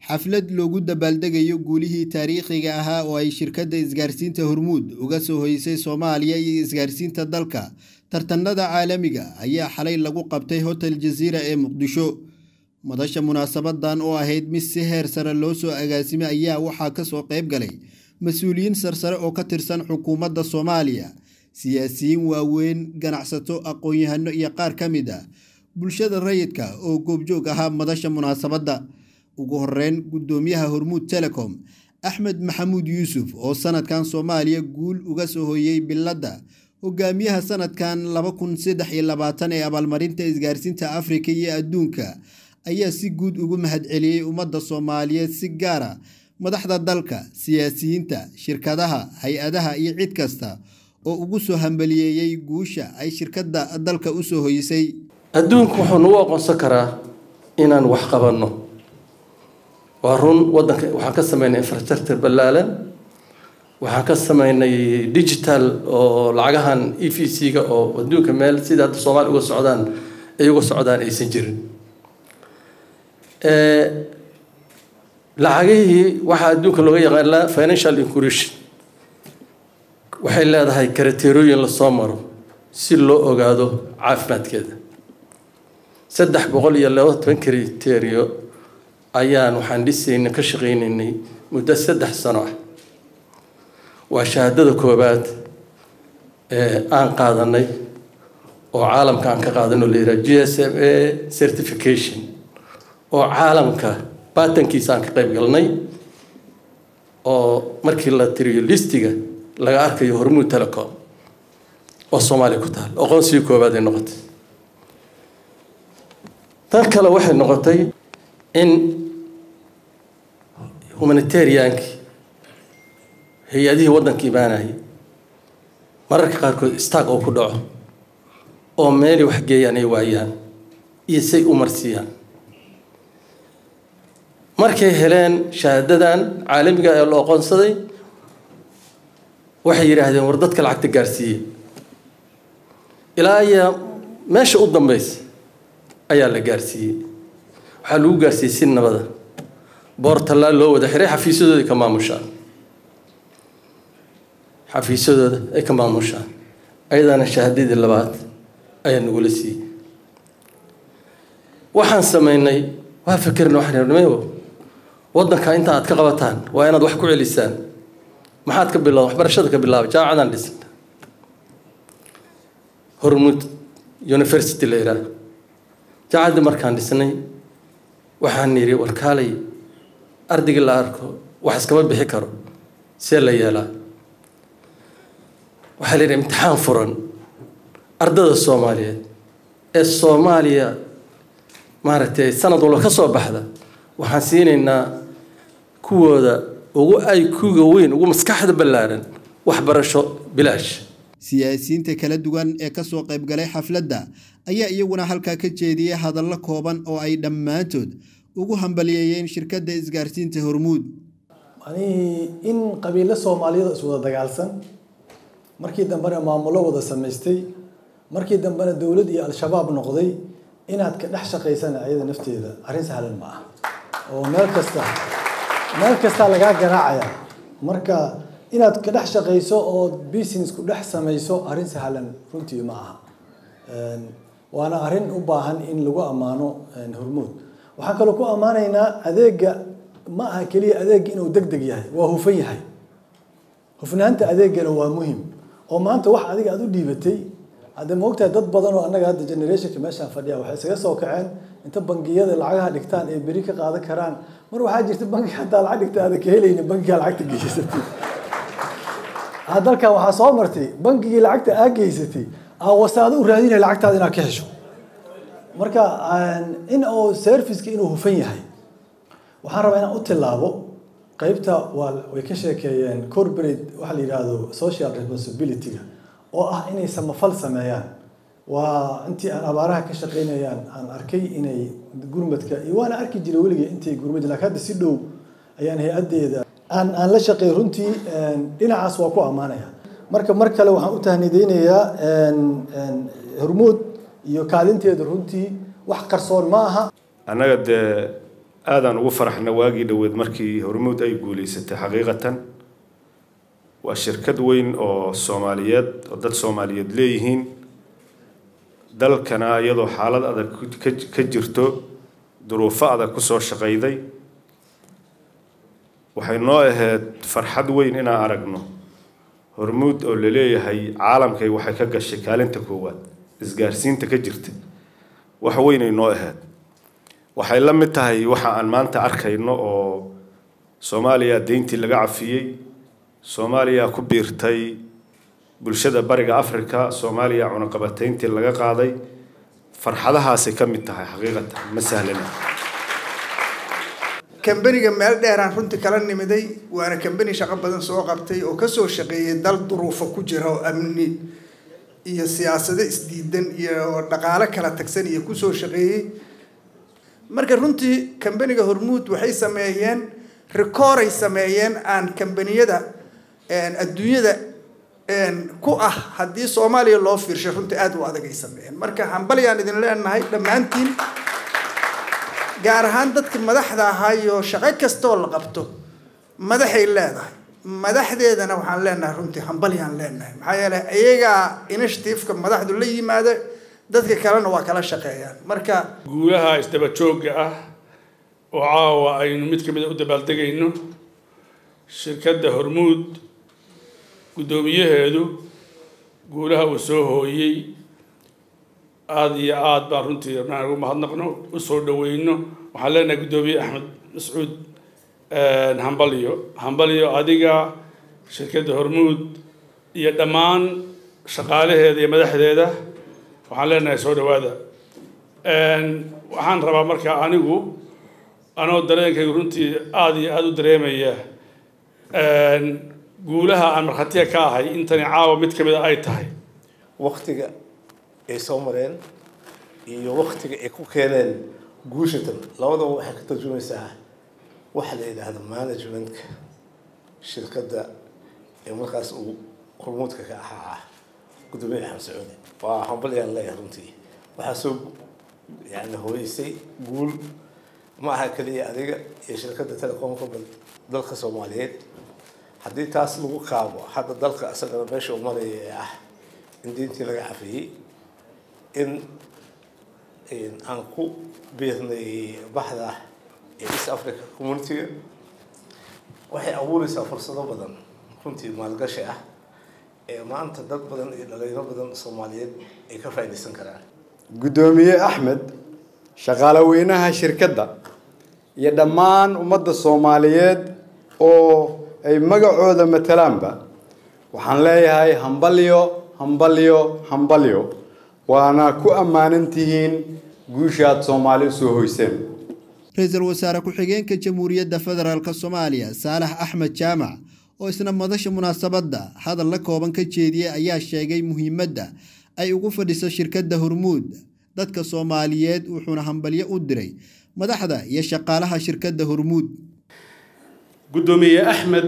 xaflad loogu dabaaldegayo guulihii taariikhiga ahaa oo ay shirkadda isgaarsiinta hormuud uga soo hoysay soomaaliya iyo isgaarsiinta dalka tartanada caalamiga ayaa xalay lagu qabtay hotel jasiira ee muqdisho madasha munaasabadan oo ahayd mid si heer sare loo soo agaasimay ayaa waxaa kasoo qayb galay mas-uuliyiin sarsare oo ka tirsan xukuumadda soomaaliya siyaasiyiin waaweyn ganacsato aqoon-yahano iyo qaar ka mid ah bulshada rayidka oo goobjoog ahaa madasha munaasabadda ugu horeyn guddoomiyaha hormuud telecom axmed maxamuud yuusuf oo sanadkan soomaaliya guul uga soo hoyey biladda hogaamiyaha sanadkan laba kun saddex iyo labaatan ee abaalmarinta isgaarsiinta afrika iyo adduunka ayaa si guud ugu mahadceliyey ummadda soomaaliyeed si gaara madaxda dalka siyaasiyiinta shirkadaha hay-adaha iyo cid kasta oo ugu soo hambaliyeeyey guusha ay shirkadda dalka u soo hoysay adduunku wuxuu nagu aqoonsan karaa inaan wax qabanno waa run waddanka waxaan ka sameynay infrastructure ballaalan waxaan ka sameynay digital oo lacagahan e v c-ga oo adduunka meel sida hadda soomaaliya uga socdaan ay uga socdaan aysan jirin lacagihii waxaa adduunka looga yaqaanaa financial inclusion waxay leedahay karateerooyin lasoo maro si loo ogaado caafimaadkeeda saddex boqol iyo laba toban kriterio ayaan waxaan dhisaynay ka shaqaynaynay muddo saddex sano ah waa shahaadada koowaad ee aan qaadanay oo caalamka aan ka qaadanay oo la yidhaha g s m a certification oo caalamka baatankiisa aan ka qayb galnay oo markii la tiriyo listiga laga arkayo hormuud telecom oo soomaaliya ku taal aqoonsigii koowaad ay noqotay tan kale waxay noqotay in humanitariankii hay-adihii waddanka imaanayay mararka qaarkood istaag oo ku dhaco oo meelay wax geeyaan ay waayaan iyo say u marsiiyaan markay heleen shahaadadan caalamiga ee loo aqoonsaday waxay yidhaahdeen war dadka lacagta gaarsiiye ilaa iyo meesha u dambeysa ayaa la gaarsiiyey waxaa lagu gaarsiiyey si nabada boortallaa loo wada xiray xafiisyadooda ka maamushaan xafiisyadooda ay ka maamushaan ayadaana shahaadadii labaad ayaa nagula siiyey waxaan sameynay waa fikirna waxaan nimayo waddanka inta aad ka qabataan waa inaad wax ku celisaan maxaad ka bilaa waxbarashada ka bilaabay jaamacadaan dhisan hormuud university la yidhaah jacaddii markaan dhisnay waxaan yidhi warkaalay ardaygii la arko wax iskama bixi karo see la yeelaa waxaa la yidhi imtixaan furan ardada soomaaliyeed ee soomaaliya maaragtay sanad walba ka soo baxda waxaan siinaynaa kuwooda ugu ay kuga weyn ugu maskaxda ballaaran waxbarasho bilaash siyaasiyiinta kala duwan ee kasoo qayb galay xafladda ayaa iyaguna halkaa ka jeediyey hadallo kooban oo ay dhammaantood ugu hambaliyeeyeen shirkadda isgaarsiinta hormuud manihii in qabiilo soomaaliyada iswada dagaalsan markii dambena maamulo wada samaystay markii dambena dowlad iyo al-shabaab noqday inaad ka dhex shaqaysana ayada nafteeda arrin sahlan ma ah oo meel kasta meel kastaa lagaa garaacaya marka inaad ka dhex shaqayso oo business ku dhex samayso arrin sahlan runtii ma aha waana arrin u baahan in lagu ammaano hormuud waxaan kaloo ku ammaanaynaa adeega ma aha keliya adeega inuu deg deg yahay waa hufan yahay hufnaanta adeegana waa muhim oo maanta wax adiga aada u dhiibatay hadde maogtahay dad badan oo annaga hadda generationka meeshaan fadhiya waxay isaga soo kaceen inta bangiyada lacagaha dhigtaan ay beri ka qaadan karaan mar waxaa jirta bangi haddaa lacag dhigta aada ka helaynin bankigaa lacagta geysatay dalkan waxaa soo martay bangigii lacagta aa geysatay aa wasaado u raadinaya lacagtaada inaad ka hesho marka in oo serviceka inuu hufan yahay waxaan rabaa inaan u tilaabo qeybta waa way ka sheekeeyeen corporate waxaa la yidhaahdo social responsibility-ga oo ah inay samafal sameeyaan waa intii aan abaaraha ka shaqeynayaan aan arkay inay gurmadka iyo waana arki jiray weligay intay gurmad lakin hadda si dhow ayaan hay-addeeda aan aan la shaqeey runtii dhinacaas waa ku ammaanaya marka mar kale waxaan u tahnideynayaa hormuud iyo kaalinteeda runtii wax qarsoon ma aha annaga dee aadaan ugu faraxna waagii dhoweed markii hormuud ay guulaysatay xaqiiqatan waa shirkad weyn oo soomaaliyeed oo dad soomaaliyeed leeyihiin dalkana iyadoo xaalad adag ka jirto duruufo adag kusoo shaqayday waxay noo ahayd farxad weyn inaan aragno hormuud oo laleeyahay caalamkay waxay ka gashay kaalinta koowaad isgaarsiinta ka jirta wax weynay noo ahayd waxay la mid tahay waxa aan maanta arkayno oo soomaaliya deyntii laga cafiyey soomaaliya ku biirtay bulshada bariga africa soomaaliya cunaqabatayntii laga qaaday farxadahaasay ka mid tahay xaqiiqatan ma sahlana kambaniga meel dheeraan runtii kala nimiday waana kambani shaqo badan soo qabtay oo kasoo shaqeeyay dal duruufo ku jira oo amni iyo siyaasado isdiidan iyo dhaqaalo kala tagsan iyo kusoo shaqeeyey marka runtii kambaniga hormuud waxay sameeyeen rikooray sameeyeen aan kambaniyada adduunyada ku ah haddii soomaaliya loo fiirshay runtii aada u adag ay sameeyeen marka hambalyaan idin leenahay dhammaantiin gaar ahaan dadka madaxda ahaa iyo shaqo kastoo la qabto madaxay leedahay madaxdeedana waxaan leenahay runtii hambalyaan leenahay maxaa yeeley iyagaa initiativeka madaxdu la yimaada dadka kalena waa kala shaqeeyaan marka guulaha isdaba joogga ah oo caawa aynu mid ka mid a u dabaaldegayno shirkadda hormuud guddoomiyaheedu guulaha uu soo hooyey aada iyo aada baan runtii rabnaan ugu mahadnaqno usoo dhaweyno waxaan leenahay guddoomiye axmed mascuud hambalyo hambalyo adiga shirkadda hormuud iyo dhammaan shaqaalaheeda iyo madaxdeeda waxaan leenahay soo dhawaada waxaan rabaa markaa anigu anoo dareenkaygu runtii aada iyo aada u dareemaya guulaha aan markhaatiga ka ahay intani caawa mid ka mid a ay tahay waktiga ay soo mareen iyo waktiga ay ku keeneen guushatan labadaba waxay ka tarjumaysaa waxa la yidhaahdo managementka shirkadda ee markaas uu hormuudka ka ahaa gudoomiye axmed sacuudi waa hambalyaan leeyahay runtii waxaa soo yani horeysay guul ma aha keliya adiga iyo shirkadda telecomka dalka soomaaliyeed haddii taas lagu kaabo hadda dalka isagana meesha uu maraya ee ah in diintii laga cafiyey in aan ku biirnay baxda ee east africa communitiga waxay abuureysaa fursado badan runtii maalgashi ah ee maanta dad badan iyo dhalinyaro badan soomaaliyeed ay ka faa'iidaysan karaan guddoomiye axmed shaqaale weynaha shirkadda iyo dhammaan ummadda soomaaliyeed oo ay magacooda matalaanba waxaan leeyahay hambalyo hambalyo hambalyo waana ku ammaanan tihiin guushaad soomaali usoo hoyseen ra-iisul wasaare ku-xigeenka jamhuuriyadda federaalk soomaaliya saalax axmed jaamac oo isna madasha munaasabadda hadal la kooban ka jeediyey ayaa sheegay muhiimadda ay ugu fadhiso shirkadda hormuud dadka soomaaliyeed wuxuuna hambalyo u diray madaxda iyo shaqaalaha shirkadda hormuud guddoomiye axmed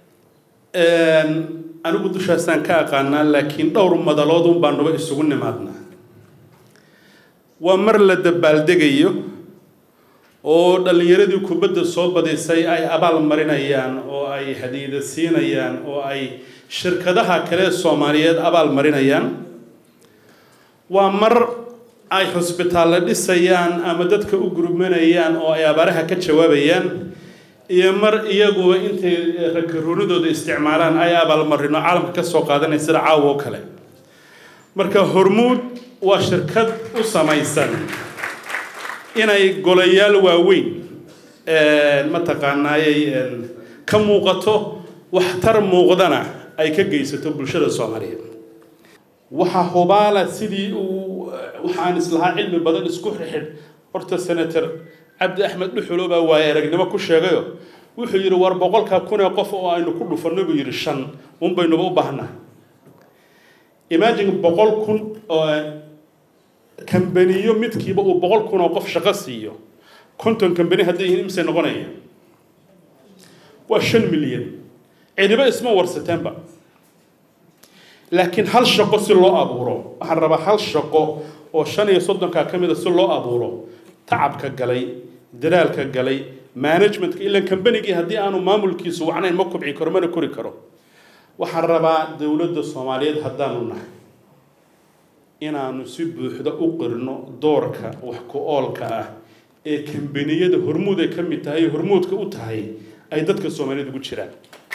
anigu dushaasaan ka aqaanaa laakiin dhowr madaloodun baanuba isugu nimaadnaa waa mar la dabaaldegayo oo dhallinyaradii kubadda soo badisay ay abaal marinayaan oo ay hadiida siinayaan oo ay shirkadaha kale soomaaliyeed abaal marinayaan waa mar ay xusbitaallo dhisayaan ama dadka u gurmanayaan oo ay abaaraha ka jawaabayaan iyo mar iyaguba intay rakaruunidooda isticmaalaan ay abaalmarino caalamka ka soo qaadanaya sida caawa oo kale marka hormuud waa shirkad u samaysan inay golayaal waaweyn mataqaanaayay ka muuqato waxtar muuqdana ay ka geysato bulshada soomaaliyeed waxaa hubaala sidii uu waxaan islahaa cilmi badan isku xidh horta senator cabdi axmed dhuxulo baa waaye aragnimo ku sheegayo wuxuu yidhi war boqolka kun ee qof oo aynu ku dhufanno buu yidhi shan un baynuba u baahnahay imagine boqol kun oo kambaniyo midkiiba uu boqol kun oo qof shaqo siiyo konton kambani hadday yihiin imisay noqonayaan waa shan milyan cidiba isma warsateenba laakiin hal shaqo si loo abuuro waxaan rabaa hal shaqo oo shan iyo soddonkaa ka mid a si loo abuuro tacabka galay dadaalka galay managementka ilan kambanigii haddii aanu maamulkiisu wacnayn ma kubci karo mana kori karo waxaan rabaa dowladda soomaaliyeed haddaanu nahay inaanu si buuxda u qirno doorka wax ku oolka ah ee kambaniyada hormuud ay ka mid tahay ee hormuudka u tahay ay dadka soomaaliyeed ugu jiraan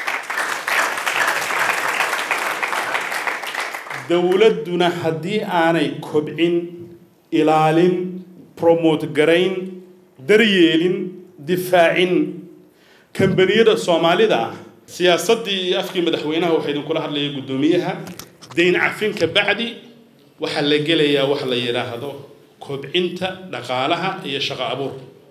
dowladduna haddii aanay kobcin ilaalin promote garayn daryeelin difaacin kambaniyada soomaalida ah siyaasaddii iyo afkii madaxweynaha waxaa idinkula hadlaya guddoomiyaha dayn cafinka bacdi waxaa la gelayaa wax la yidhaahdo kobcinta dhaqaalaha iyo shaqo abuur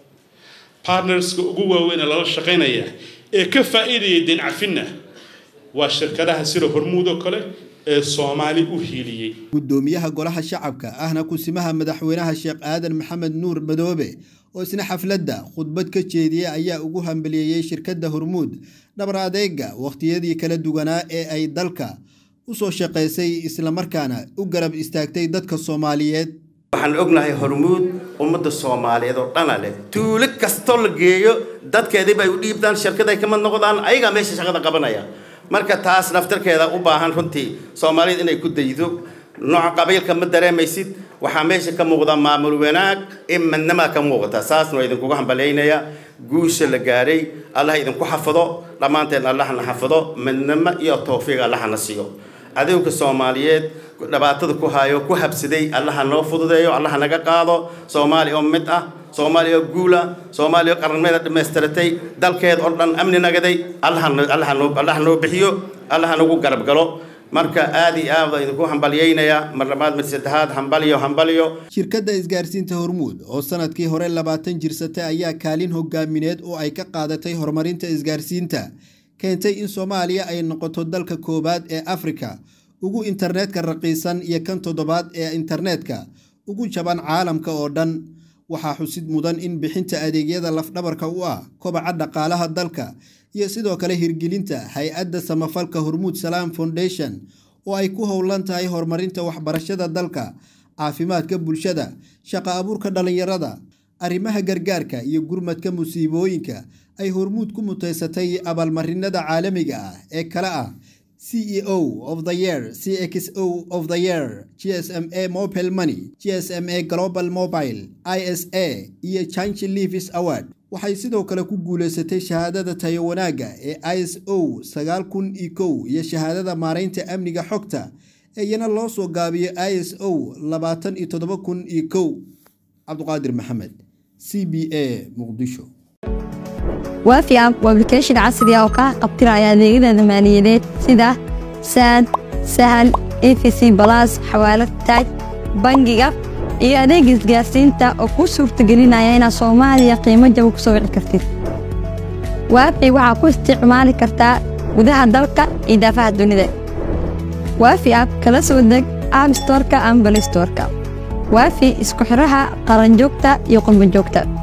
partnerska ugu waaweyn ee lala shaqaynaya ee ka faa'iidaya dayn cafinna waa shirkadaha sida hormuud oo kale ee soomaali u hiiliyey guddoomiyaha golaha shacabka ahna kusimaha madaxweynaha sheekh aadan maxamed nuur madoobe oo isna xafladda khudbad ka jeediyey ayaa ugu hambaliyeeyey shirkadda hormuud dhabar adeega wakhtiyadii kala duwanaa ee ay dalka u soo shaqaysay islamarkaana u garab istaagtay dadka soomaaliyeed waxaan ognahay hormuud ummadda soomaaliyeed oo dhana leh tuulo kastoo la geeyo dadkeedii bay u dhiibtaan shirkaday kamid noqdaan ayagaa meesha shaqada qabanaya marka taas naftarkeeda u baahan runtii soomaalida inay ku daydo nooca qabiilka ma dareemaysid waxaa meesha ka muuqda maamul wanaag in midnima ka muuqata saasna waa idinkugu hambalyaynayaa guusha la gaaray allah idinku xafado dhammaanteen allahna xafado midnimo iyo tawfiiq allahna siiyo adowga soomaaliyeed dhibaatada ku hayo ku habsaday allaha noo fududeeyo allaha naga qaado soomaali oo mid ah soomaaliya oo guula soomaaliya oo qaranimada dhamaystiratay dalkeed oo dhan amni nagaday allaha noo bixiyo allaha nagu garab galo marka aad iyo aad idinku hambalyaynayaa mar labaad mid saddexaad hambalyo hambalyo shirkadda isgaarsiinta hormuud oo sanadkii hore labaatan jirsatay ayaa kaalin hogaamineed oo ay ka qaadatay horumarinta isgaarsiinta keentay in soomaaliya ay noqoto dalka koowaad ee afrika ugu internetka raqiisan iyo kan toddobaad ee internetka ugu jaban caalamka oo dhan waxaa xusid mudan in bixinta adeegyada lafdhabarka u ah kobaca dhaqaalaha dalka iyo sidoo kale hirgelinta hay-adda samafalka hormuud salaam foundation oo ay ku howlan tahay horumarinta waxbarashada dalka caafimaadka bulshada shaqo abuurka dhallinyarada arrimaha gargaarka iyo gurmadka musiibooyinka ay hormuud ku mutaysatay abaalmarinada caalamiga ah ee kale ah ceo of the year cxo of the year gsma mobile money gsma global mobile isa iyo change leavis award waxay sidoo kale ku guulaysatay shahaadada tayo wanaagga ee iso sagaal kun iyo kow iyo shahaadada maaraynta amniga xogta ee iyana loo soo gaabiyo iso labaatan iyo toddoba kun iyo kow cabduqaadir maxamed c b a muqdisho waafi app waa application casri ah oo kaa qabtiraya adeegyada maaliyadeed sida saad sahal efc balas xawaalad taaj bangiga iyo adeeg isgaarsiinta oo kuu suurtagelinaya inaad soomaaliya qiimo jaba ku soo wici kartid waafi waxaa ku isticmaali kartaa gudaha dalka iyo daafaha dunida waafi app kala soo deg app storka ama balistorka waafi isku xiraha qaranjoogta iyo qurbanjoogta